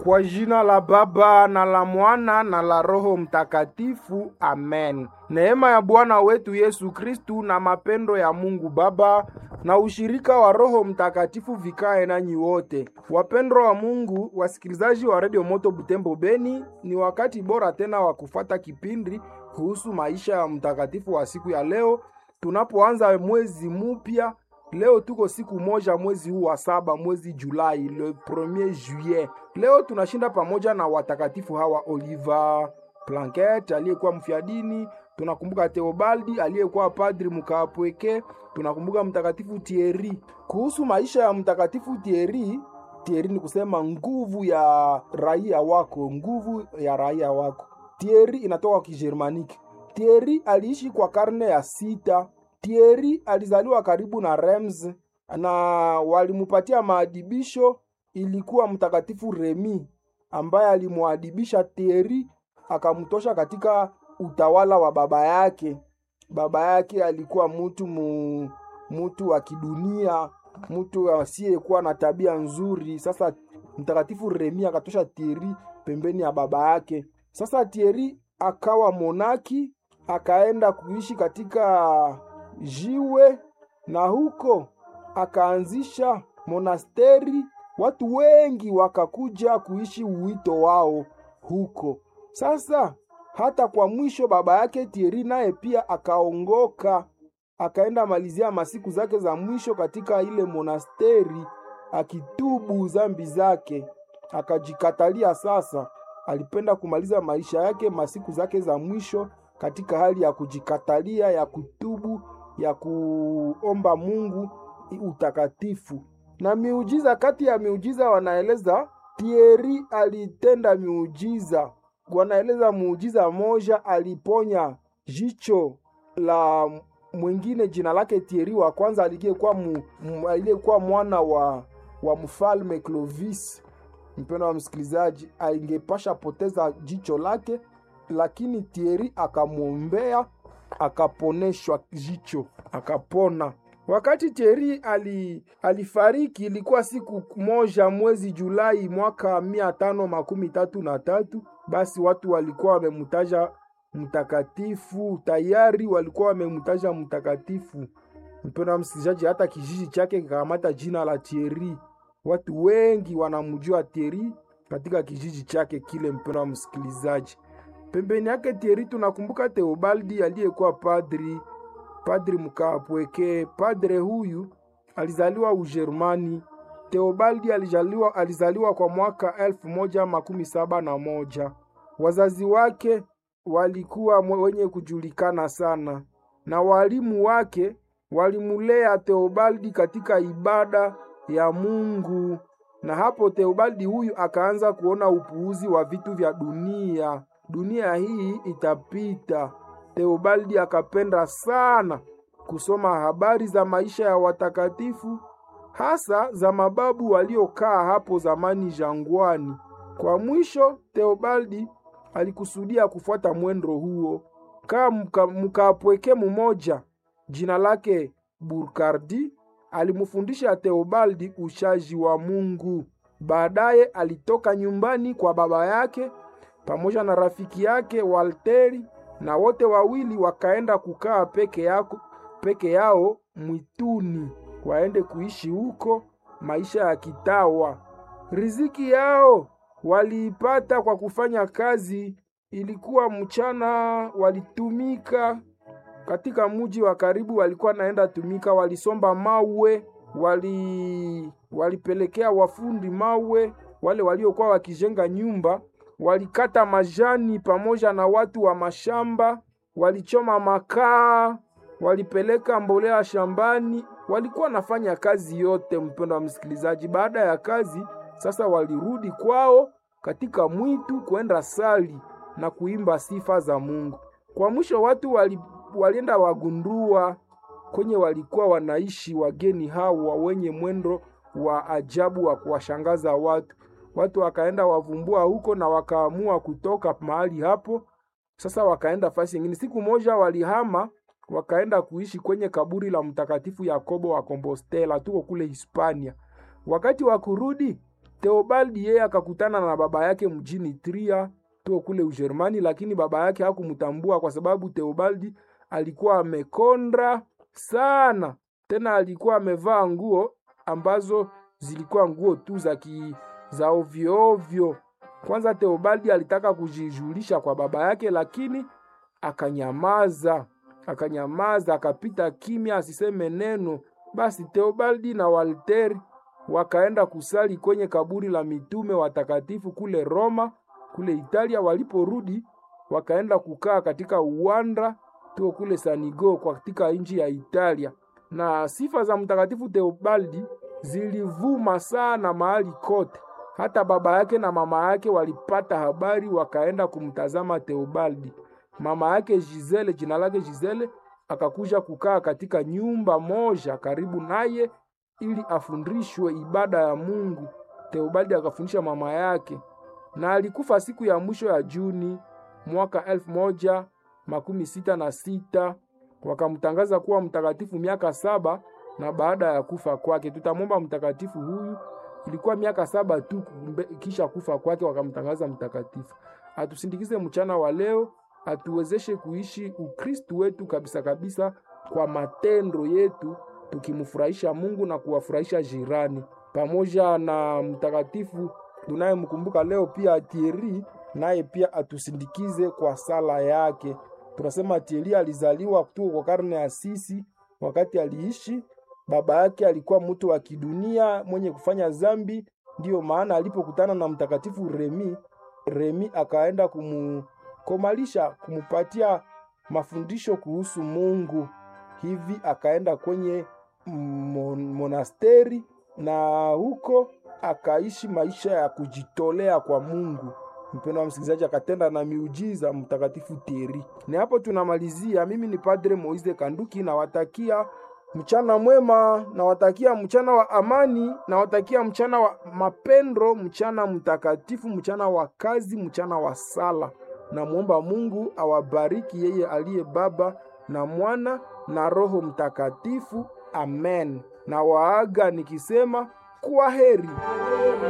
Kwa jina la Baba na la Mwana na la Roho Mtakatifu, amen. Neema ya Bwana wetu Yesu Kristu na mapendo ya Mungu Baba na ushirika wa Roho Mtakatifu vikae nanyi wote. Wapendwa wa Mungu, wasikilizaji wa Radio Moto Butembo Beni, ni wakati bora tena wa kufata kipindi kuhusu maisha ya mtakatifu wa siku ya leo, tunapoanza mwezi mupya. Leo tuko siku moja mwezi huu wa saba, mwezi Julai, le premier juillet. Leo tunashinda pamoja na watakatifu hawa Oliva Planket aliyekuwa mfiadini, tunakumbuka Theobaldi aliyekuwa padri mkaapweke, tunakumbuka mtakatifu Thierry. Kuhusu maisha ya mtakatifu Thierry, Thierry ni kusema nguvu ya raia wako, nguvu ya raia wako. Thierry inatoka Kijermaniki. Thierry aliishi kwa karne ya sita. Thierry alizaliwa karibu na Reims na walimupatia maadibisho, ilikuwa mtakatifu Remi ambaye alimwadibisha Thierry akamtosha katika utawala wa baba yake. Baba yake alikuwa mtu mu, mtu wa kidunia, mtu asiyekuwa na tabia nzuri. Sasa mtakatifu Remi akatosha Thierry pembeni ya baba yake. Sasa Thierry akawa monaki, akaenda kuishi katika jiwe na huko akaanzisha monasteri. Watu wengi wakakuja kuishi uwito wao huko. Sasa hata kwa mwisho baba yake Thierry naye pia akaongoka, akaenda malizia masiku zake za mwisho katika ile monasteri, akitubu zambi zake, akajikatalia. Sasa alipenda kumaliza maisha yake masiku zake za mwisho katika hali ya kujikatalia, ya kutubu, ya kuomba Mungu utakatifu na miujiza. Kati ya miujiza wanaeleza Thierry alitenda miujiza, wanaeleza muujiza moja, aliponya jicho la mwingine jina lake Thierry wa kwanza aliyekuwa aliyekuwa mwana wa, wa mfalme Clovis. Mpendo wa msikilizaji, aingepasha poteza jicho lake, lakini Thierry akamwombea akaponeshwa jicho akapona. Wakati Thierry ali, alifariki ilikuwa siku moja mwezi Julai mwaka mia tano makumi tatu na tatu. Basi watu walikuwa wamemutaja mtakatifu tayari, walikuwa wamemutaja mtakatifu. Mpendo wa msikilizaji, hata kijiji chake kikakamata jina la Thierry. Watu wengi wanamjua Thierry katika kijiji chake kile. Mpendo wa msikilizaji, pembeni yake Thierry tunakumbuka Theobaldi aliyekuwa padri padri mkaapweke. Padre huyu alizaliwa Ujerumani. Theobaldi alizaliwa, alizaliwa kwa mwaka elfu moja makumi saba na moja. Wazazi wake walikuwa wenye kujulikana sana, na walimu wake walimulea Theobaldi katika ibada ya Mungu, na hapo Theobaldi huyu akaanza kuona upuuzi wa vitu vya dunia. Dunia hii itapita. Theobaldi akapenda sana kusoma habari za maisha ya watakatifu, hasa za mababu waliokaa hapo zamani jangwani. Kwa mwisho, Theobaldi alikusudia kufuata mwendo huo. Kama mkaapweke mumoja jina lake Burkardi alimufundisha Theobaldi ushaji wa Mungu. Baadaye alitoka nyumbani kwa baba yake pamoja na rafiki yake Walteri na wote wawili wakaenda kukaa peke yako, peke yao mwituni, waende kuishi huko maisha ya kitawa. Riziki yao waliipata kwa kufanya kazi. Ilikuwa mchana, walitumika katika muji wa karibu, walikuwa naenda tumika, walisomba mawe, wali walipelekea wafundi mawe, wale waliokuwa wakijenga nyumba walikata majani pamoja na watu wa mashamba, walichoma makaa, walipeleka mbolea shambani, walikuwa nafanya kazi yote. Mpendo wa msikilizaji, baada ya kazi sasa walirudi kwao katika mwitu kwenda sali na kuimba sifa za Mungu. Kwa mwisho watu wali, walienda wagundua kwenye walikuwa wanaishi wageni hawa wenye mwendo wa ajabu wa kuwashangaza watu watu wakaenda wavumbua huko na wakaamua kutoka mahali hapo. Sasa wakaenda fasi nyingine. Siku moja walihama wakaenda kuishi kwenye kaburi la mtakatifu Yakobo wa Compostela, tuko kule Hispania. Wakati wa kurudi Theobaldi yeye akakutana na baba yake mjini Tria to kule Ujerumani, lakini baba yake hakumtambua kwa sababu Theobaldi alikuwa amekonda sana, tena alikuwa amevaa nguo ambazo zilikuwa nguo tu za ki, za ovyo ovyo. Kwanza Theobaldi alitaka kujijulisha kwa baba yake, lakini akanyamaza, akanyamaza, akapita kimya, asiseme neno. Basi Theobaldi na Walteri wakaenda kusali kwenye kaburi la mitume watakatifu kule Roma, kule Italia. Waliporudi wakaenda kukaa katika uwanda tuo kule Sanigo katika nchi ya Italia, na sifa za mtakatifu Theobaldi zilivuma sana mahali kote. Hata baba yake na mama yake walipata habari, wakaenda kumtazama Theobaldi. Mama yake Gisele, jina lake Gisele, akakuja kukaa katika nyumba moja karibu naye ili afundishwe ibada ya Mungu. Theobaldi akafundisha mama yake, na alikufa siku ya mwisho ya Juni mwaka elfu moja makumi sita na sita. Wakamtangaza kuwa mtakatifu miaka saba na baada ya kufa kwake. Tutamwomba mtakatifu huyu, ilikuwa miaka saba tu kisha kufa kwake, wakamtangaza mtakatifu. Atusindikize mchana wa leo, atuwezeshe kuishi Ukristu wetu kabisa kabisa kwa matendo yetu tukimfurahisha Mungu na kuwafurahisha jirani, pamoja na mtakatifu tunayemkumbuka leo pia Thierry, naye pia atusindikize kwa sala yake. Tunasema Thierry alizaliwa kutoka kwa karne ya sisi, wakati aliishi baba yake alikuwa mtu wa kidunia mwenye kufanya zambi, ndiyo maana alipokutana na mtakatifu Remi, Remi akaenda kumukomalisha, kumupatia mafundisho kuhusu Mungu. Hivi akaenda kwenye mon monasteri na huko akaishi maisha ya kujitolea kwa Mungu. Mpendo wa msikilizaji, akatenda na miujiza mtakatifu Thierry. Ni hapo tunamalizia. Mimi ni Padre Moise Kanduki, nawatakia mchana mwema, nawatakia mchana wa amani, nawatakia mchana wa mapendo, mchana mtakatifu, mchana wa kazi, mchana wa sala. Namwomba Mungu awabariki yeye aliye Baba na Mwana na Roho Mtakatifu. Amen. Na waaga nikisema kwa heri.